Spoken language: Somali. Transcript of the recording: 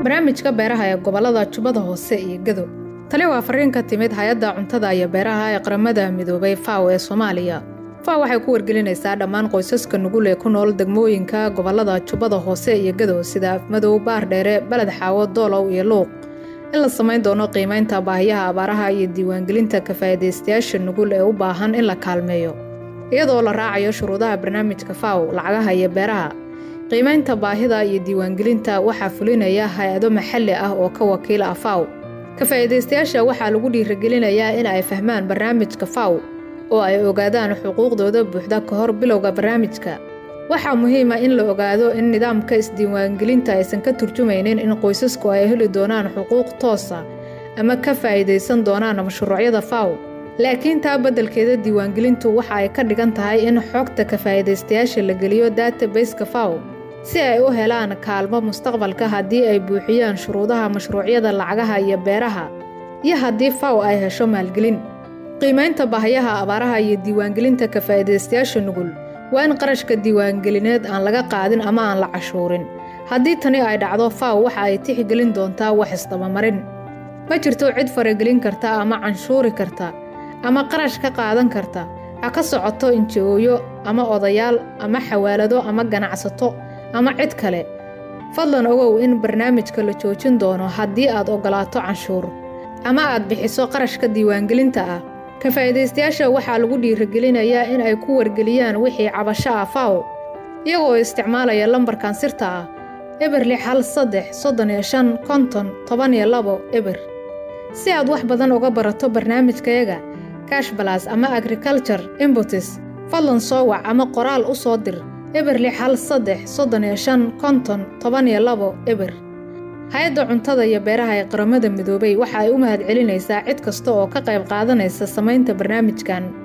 barnaamijka beeraha ee gobollada jubbada hoose iyo gedo tali waa fariin ka timid hay-adda cuntada iyo beeraha ee qaramada midoobay faw ee soomaaliya faw waxay ku wargelinaysaa dhammaan qoysaska nugul ee ku nool degmooyinka gobollada jubbada hoose iyo gedo sida afmadow baardheere beled xaawo doolow iyo luuq in la samayn doono qiimaynta baahiyaha abaaraha iyo diiwaangelinta kafaa'idaystayaasha nugul ee u baahan in la kaalmeeyo iyadoo la raacayo shuruudaha barnaamijka faw lacagaha iyo beeraha qiimaynta baahida iyo diiwaangelinta waxaa fulinaya hay-ado maxalli ah oo ka wakiila ah faw kafaa'idaystayaasha waxaa lagu dhiirigelinayaa in ay fahmaan barnaamijka faw oo ay ogaadaan xuquuqdooda buuxda ka hor bilowga barnaamijka waxaa muhiima in la ogaado in nidaamka isdiiwaangelinta aysan ka turjumaynin in qoysasku ay heli doonaan xuquuq toosa ama ka faa'iidaysan doonaan mashruucyada faw laakiin taa beddelkeeda diiwaangelintu waxa ay ka dhigan tahay in xogta kafaa'idaystayaasha la geliyo databaseka faw si ay u helaan kaalmo mustaqbalka haddii ay buuxiyaan shuruudaha mashruucyada lacagaha iyo beeraha iyo haddii faw ay hesho maalgelin qiimaynta baahayaha abaaraha iyo diiwaangelinta kafaa'idaystayaasha nugul waa in qarashka diiwaangelineed aan laga qaadin ama aan la cashuurin haddii tani ay dhacdo faw waxa ay tixgelin doontaa wax isdabamarin ma jirto cid faragelin karta ama canshuuri karta ama qarash ka qaadan karta ha ka socoto inji-ooyo ama odayaal ama xawaalado ama ganacsato ama cid kale fadlan ogow in barnaamijka la joojin doono haddii aad oggolaato canshuur ama aad bixiso qarashka diiwaangelinta ah kafaa'idaystayaasha waxaa lagu dhiirigelinayaa in ay ku wargeliyaan wixii cabasho ah faw iyagoo isticmaalaya lambarkan sirta ah eber lix hal saddex soddon iyo shan konton toban iyo labo eber si aad wax badan uga barato barnaamijkayaga kashbalas ama agriculture imbutis fadlan soo wac ama qoraal u soo dir eber lix hal saddex soddon iyo shan konton toban iyo labo eber hay-adda cuntada iyo beeraha ee qaramada midoobay waxa ay u mahad celinaysaa cid kasta oo ka qayb qaadanaysa samaynta barnaamijkan